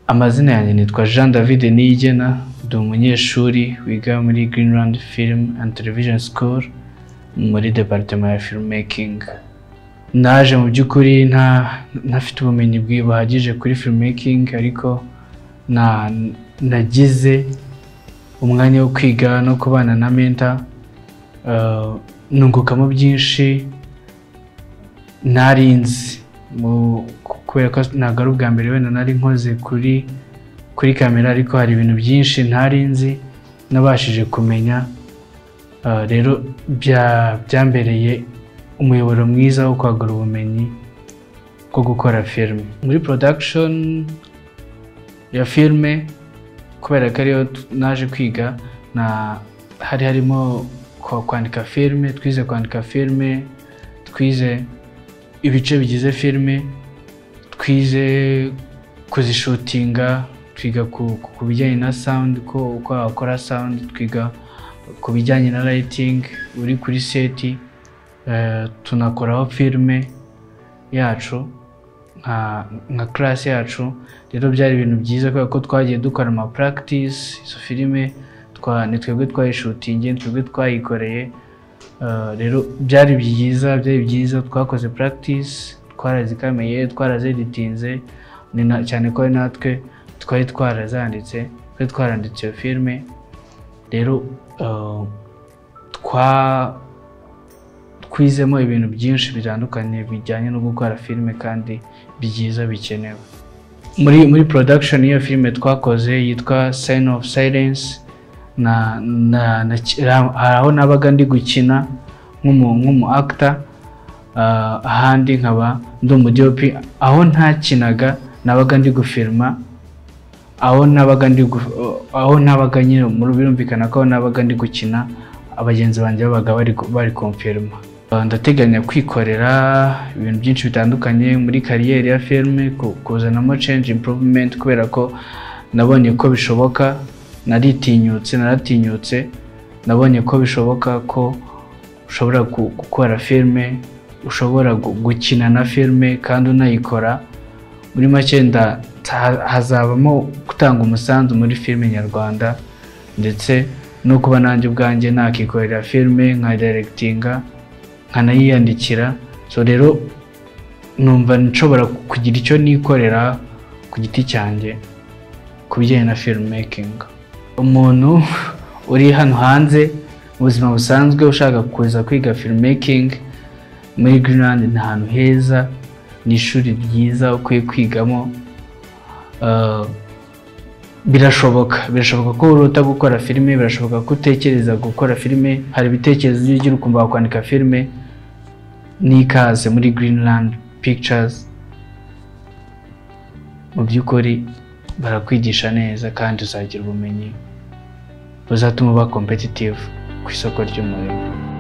Amazina yanjye nitwa Jean David Niyigena ndi umunyeshuri wiga muri Greenland Film and Television School muri Departement ya Filmmaking. Naje mu by'ukuri nta ntafite ubumenyi bwi- buhagije kuri filmmaking ariko na nagize umwanya wo kwiga no kubana na mentor uh, nungukamo byinshi narinzi mu- kubera ko ntabwo ari ubwa mbere wenda nari nkoze kuri kuri kamera ariko hari ibintu byinshi ntarinzi nabashije kumenya Ah, rero bya- byambereye umuyoboro mwiza wo kwagura ubumenyi bwo gukora filime muri production ya filime kubera ko ariyo tu- naje kwiga na hari harimo kwa- kwandika filime twize kwandika filime twize ibice bigize filime twize kuzishutinga twiga ku, ku- ku bijyanye na sound ko uko wakora sound twiga ku bijyanye na lighting uri kuri seti eh, tunakoraho filime yacu nka nka class yacu rero byari ibintu byiza kubera ko twagiye dukora ama practice izo filime twa ni twebwe twayishutingiye ni twebwe twayikoreye Uh, rero byari byiza byari byiza twakoze practice twarazikamiye twarazeditinze ni na- cyane ko ari natwe twari twarazanditse twari twaranditse iyo filime rero uh, twa twizemo ibintu byinshi bitandukanye bijyanye no gukora filime kandi byiza bikenewe muri muri production y'iyo filime twakoze yitwa sign of silence na, na, na, na, hari aho nabaga ndi gukina nk'umu- nk'umu actor ah, ahandi nkaba ndi umudopi aho ntakinaga nabaga ndi gufilma aho nabaga ndi gu- aho nabaga nyine muri birumvikana ko aho nabaga ndi gukina abagenzi banjye babaga bari ku- bari kumfirma Ah, ndateganya kwikorera ibintu byinshi bitandukanye muri kariyeri ya filime ku- kuzanamo change improvement kubera ko nabonye ko bishoboka naritinyutse naratinyutse nabonye ko bishoboka ko ushobora gu- gukora filime ushobora gu- gukina na filime kandi unayikora muri make nda- ha- hazabamo gutanga umusanzu muri filime nyarwanda ndetse no kuba nanjye ubwanjye nakikorera filime nka directinga nkanayiyandikira so rero numva nshobora kugira icyo nikorera ku giti cyanjye ku bijyanye na filmmaking umuntu uri hano hanze mu buzima busanzwe ushaka kuza kwiga filmmaking muri Greenland ni ahantu heza ni ishuri ryiza ukwiye kwigamo Uh, birashoboka birashoboka ko uruta gukora filime birashoboka ko utekereza gukora filime hari ibitekerezo by'uburyo ugira ukumva wakwandika filime n'ikaze muri Greenland Pictures mu by'ukuri barakwigisha neza kandi uzagira ubumenyi buzatuma uba competitive ku isoko ry'umurimo